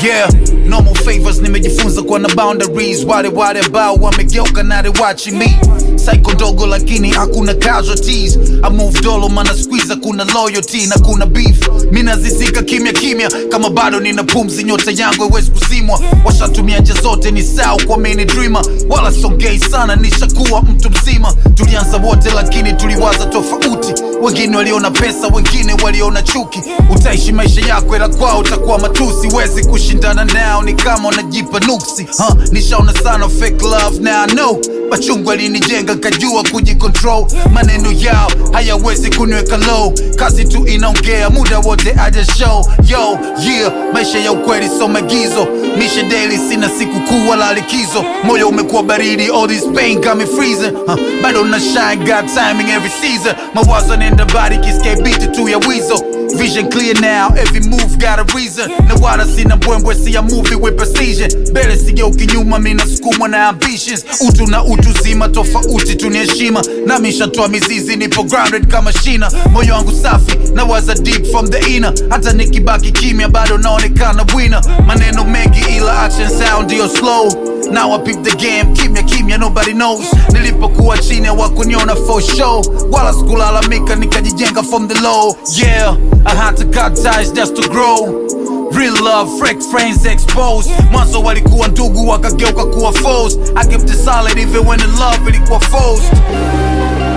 yeah normal favors nimejifunza kuwa na boundaries wale wale ambao wamegeuka na they watching me psycho ndogo lakini hakuna casualties I move dolo mana squeeze kuna loyalty na kuna beef mi nazizika kimya kimya kama bado nina pumzi nyota yangu haiwezi kusimwa washatumia nje zote ni sawa kwa mini dreamer wala songei sana nishakuwa mtu mzima tulianza wote lakini tuliwaza tofauti wengine waliona pesa wengine waliona chuki utaishi maisha yako ila kwao utakuwa matusi wezi kushindana nao ni kama unajipa nuksi huh? nishaona sana fake love now I know machungu alinijenga kajua kujicontrol maneno yao hayawezi kuniweka low kazi tu inaongea muda wote aja show yo yeah maisha ya ukweli so magizo mishe daily sina siku kuu wala likizo moyo umekuwa baridi all this pain got me freezing huh? bado na shine got timing every season mawazo nenda body kiske beat tu ya wizo Vision clear now, every move got a reason na wala sina mbwembwe si a movie with precision mbele sigeuki nyuma mina sukumwa na ambitions utu na utu zima tofauti tuni heshima nami nshatoa mizizi nipo grounded kama shina moyo wangu safi na waza deep from the inner hata nikibaki kimya bado naonekana winner maneno mengi ila action sound ndio slow Now I peep the game, kimya kimya nobody knows Nilipokuwa chini hawakuniona for show Wala sikulalamika nikajijenga from the low Yeah, I had to cut ties just to grow Real love, fake friends exposed Mwanzo walikuwa ndugu wakageuka kuwa foes I kept it solid even when the love ilikuwa forced